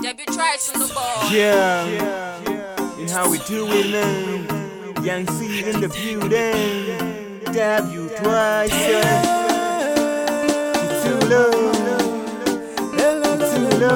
Debut tracks on the ball. Yeah, and how we do it, man. Young seed in the building. Dab you twice, yeah. Too low, too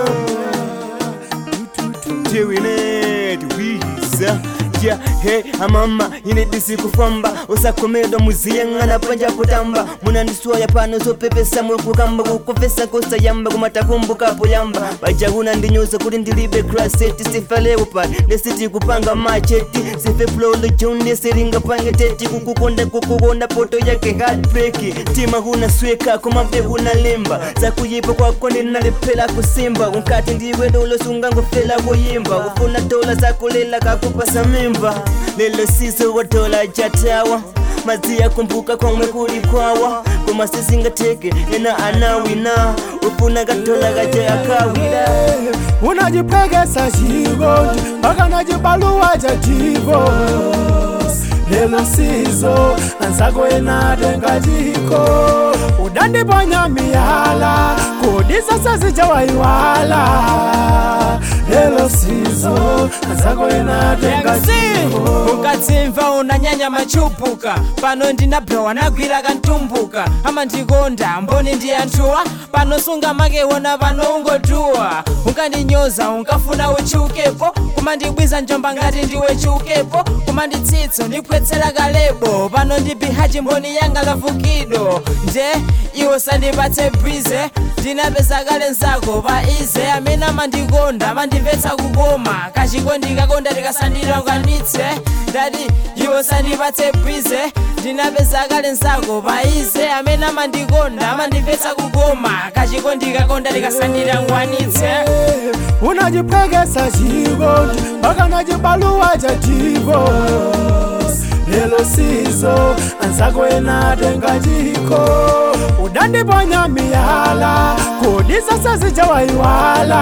low. Doing it, we yeah, hey, amama ine disi kufamba usakomedwa muziyang'ana panja kutamba munandiswaya pano zopepesa mulkukamba kukufesa kosayamba kumatakumbukapo yamba bajahuna ndinyoza kuti ndilibe kraseti sifalewo pali ndesiti kupanga macheti sife flolo jone seringa pange teti kukukonda kukukonda poto yake heartbreaki tima huna sweka kumabe huna lemba zakuyipa kwako ndinalephela kusimba unkati ndiwe dolosunga ngofela kuyimba ufuna dola zakulela kakupasa mimba lelo siso watola chatawa maziya kumbuka kwamwe kuli kwawa koma sisingateke ena anawina ufuna katola kaja akawira unajipegesa chikondi mpaka nachibaluwa cha divorce lelo sizo anzako enatenga chiko udandiponya miyala kodi sasa zichawaiwala lelo sizo anzako enatenga chiko ukadzimva unanyanya machupuka pano ndinabhewa nagwira kantumbuka amandikonda mboni ndi anthuwa pano sungamakewona pano ungotuwa unkandinyoza unkafuna uchukepo kumandibwiza njomba ngati ndiwe chukepo kumanditsitso ndikwetsera kalebo pano ndibihaji mboni yanga lavukido nje iwo sandipatse bwize ndinapeza kale nzako pa ize amene amandikonda amandimvetsa kukoma kachikondi kakonda tikasandilonganitse ndati iwo sandipatse bwize ndinapeza kale nzako pa ize amene amandikonda amandimvetsa kukoma kachikondi kakonda tikasandilangwanitse unajipegesa chikondi mpaka nachibaluwa cha divorce lelo sizo anzako enatenga chiko udandiponya miyala kodi sasa zichawaiwala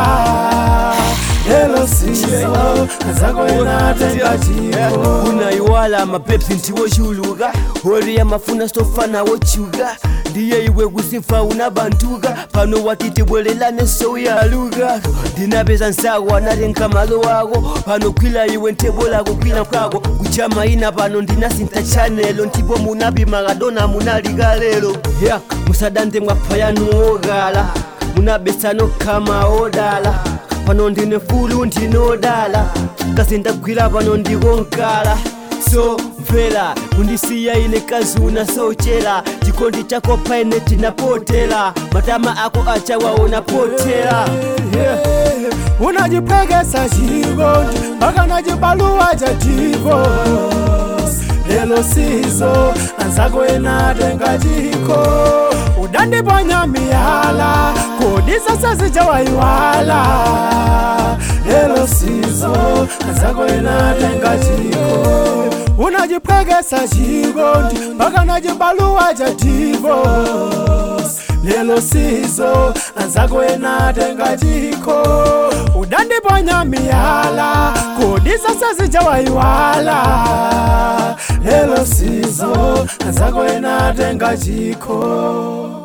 lelo sizo anzako enatenga chiko unaiwala mapepsi ntiwochuluka hori amafuna stofana wochuka ndiye iwe kusimfa unabantuka pano watitibwelelane souyaluka ndinapeza nsago anatenga malo wako pano kwila iwe ntebolako kwila kwako kuchama ina pano ndinasinta chanelo ndipo munapimakadona munalikalelo ya musadante mwapayanu ogala munabesano kama odala pano ndine fulu ndinodala kasi ndagwira pano ndikonkala so mvera kundisiya ine kazuna sochera chikondi chako paine tinapotela matama ako achawaona potela yeah. unajipegesa chikondi mpaka nachibaluwa cha divorce lelo sizo anzako enatenga chiko udandiponya miyala kodi sasa zichawaiwala lelo sizo anzako enatenga chiko unajipegesa chikondi mpaka nachibaluwa cha divorce lelo sizo anzako enatenga chiko udandiponya miyala kodi sasa zichawaiwala lelo sizo anzako enatenga chiko